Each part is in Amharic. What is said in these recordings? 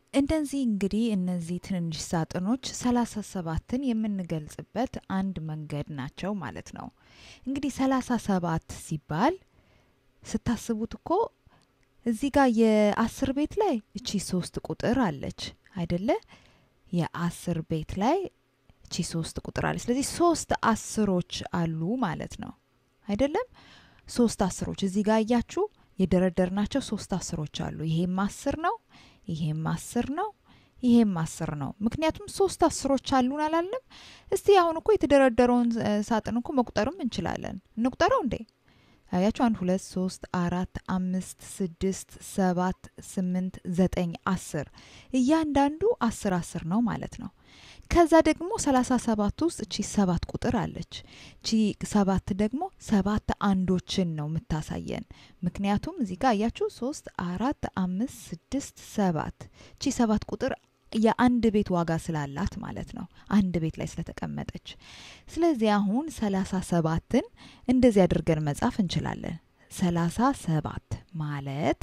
እንደዚህ እንግዲህ እነዚህ ትንንሽ ሳጥኖች ሰላሳ ሰባትን የምንገልጽበት አንድ መንገድ ናቸው ማለት ነው። እንግዲህ ሰላሳ ሰባት ሲባል ስታስቡት እኮ እዚህ ጋር የአስር ቤት ላይ እቺ ሶስት ቁጥር አለች አይደለ? የአስር ቤት ላይ እቺ ሶስት ቁጥር አለች። ስለዚህ ሶስት አስሮች አሉ ማለት ነው አይደለም? ሶስት አስሮች እዚህ ጋር እያችሁ የደረደርናቸው ሶስት አስሮች አሉ። ይሄም አስር ነው፣ ይሄም አስር ነው፣ ይሄም አስር ነው። ምክንያቱም ሶስት አስሮች አሉን አላለም? እስቲ አሁን እኮ የተደረደረውን ሳጥን እኮ መቁጠርም እንችላለን። እንቁጠረው እንዴ? አያችሁ፣ አንድ ሁለት ሶስት አራት አምስት ስድስት ሰባት ስምንት ዘጠኝ አስር እያንዳንዱ አስር አስር ነው ማለት ነው። ከዛ ደግሞ ሰላሳ ሰባት ውስጥ እቺ ሰባት ቁጥር አለች። እቺ ሰባት ደግሞ ሰባት አንዶችን ነው የምታሳየን። ምክንያቱም እዚህ ጋር አያችሁ ሶስት አራት አምስት ስድስት ሰባት እቺ ሰባት ቁጥር የአንድ ቤት ዋጋ ስላላት ማለት ነው። አንድ ቤት ላይ ስለተቀመጠች። ስለዚህ አሁን ሰላሳ ሰባትን እንደዚህ አድርገን መጻፍ እንችላለን። ሰላሳ ሰባት ማለት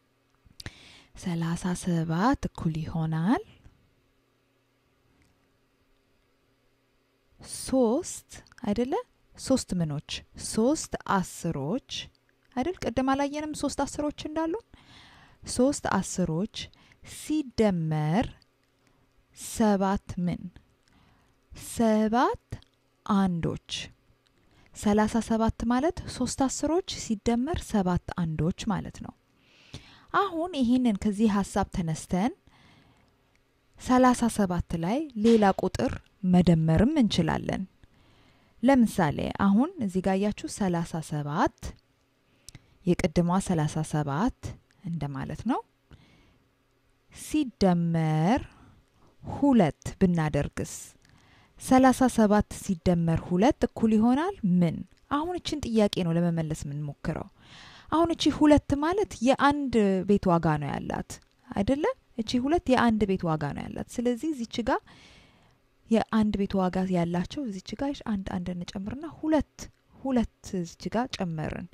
ሰላሳ ሰባት እኩል ይሆናል ሶስት አይደለ? ሶስት ምኖች ሶስት አስሮች አይደል? ቅድም አላየንም ሶስት አስሮች እንዳሉን ሶስት አስሮች ሲደመር ሰባት ምን ሰባት አንዶች ሰላሳ ሰባት ማለት ሶስት አስሮች ሲደመር ሰባት አንዶች ማለት ነው። አሁን ይህንን ከዚህ ሀሳብ ተነስተን ሰላሳ ሰባት ላይ ሌላ ቁጥር መደመርም እንችላለን። ለምሳሌ አሁን እዚህ ጋር ያያችሁ ሰላሳ ሰባት የቅድሟ ሰላሳ ሰባት እንደማለት ነው ሲደመር ሁለት ብናደርግስ ሰላሳ ሰባት ሲደመር ሁለት እኩል ይሆናል ምን? አሁን እችን ጥያቄ ነው ለመመለስ የምንሞክረው። አሁን እቺ ሁለት ማለት የአንድ ቤት ዋጋ ነው ያላት አይደለ? እቺ ሁለት የአንድ ቤት ዋጋ ነው ያላት። ስለዚህ እዚች ጋር የአንድ ቤት ዋጋ ያላቸው እዚች ጋር አንድ አንድ እንጨምርና ሁለት ሁለት እዚች ጋር ጨመርን።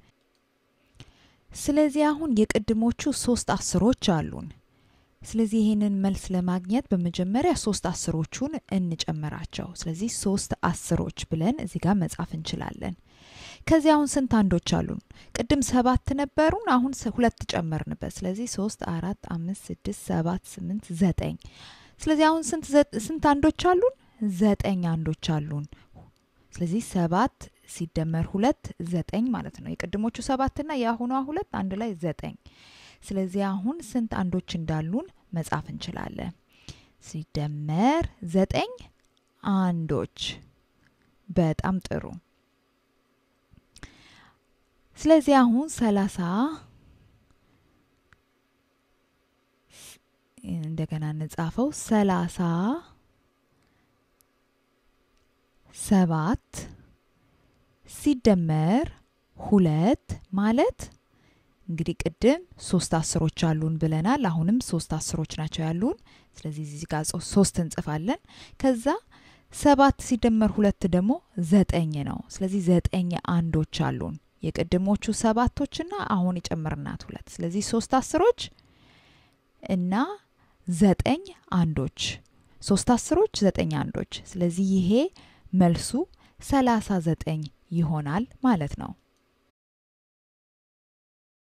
ስለዚህ አሁን የቅድሞቹ ሶስት አስሮች አሉን። ስለዚህ ይህንን መልስ ለማግኘት በመጀመሪያ ሶስት አስሮቹን እንጨምራቸው። ስለዚህ ሶስት አስሮች ብለን እዚህ ጋር መጻፍ እንችላለን። ከዚህ አሁን ስንት አንዶች አሉን? ቅድም ሰባት ነበሩን፣ አሁን ሁለት ጨመርንበት። ስለዚህ ሶስት አራት አምስት ስድስት ሰባት ስምንት ዘጠኝ። ስለዚህ አሁን ስንት አንዶች አሉን? ዘጠኝ አንዶች አሉን። ስለዚህ ሰባት ሲደመር ሁለት ዘጠኝ ማለት ነው። የቅድሞቹ ሰባትና የአሁኗ ሁለት አንድ ላይ ዘጠኝ። ስለዚህ አሁን ስንት አንዶች እንዳሉን መጻፍ እንችላለን። ሲደመር ዘጠኝ አንዶች። በጣም ጥሩ። ስለዚህ አሁን ሰላሳ እንደገና እንጻፈው ሰላሳ ሰባት ሲደመር ሁለት ማለት እንግዲህ ቅድም ሶስት አስሮች አሉን ብለናል። አሁንም ሶስት አስሮች ናቸው ያሉን። ስለዚህ እዚህ ጋር ሶስት እንጽፋለን። ከዛ ሰባት ሲደመር ሁለት ደግሞ ዘጠኝ ነው። ስለዚህ ዘጠኝ አንዶች አሉን የቅድሞቹ ሰባቶችና አሁን የጨመርናት ሁለት። ስለዚህ ሶስት አስሮች እና ዘጠኝ አንዶች፣ ሶስት አስሮች ዘጠኝ አንዶች። ስለዚህ ይሄ መልሱ ሰላሳ ዘጠኝ ይሆናል ማለት ነው።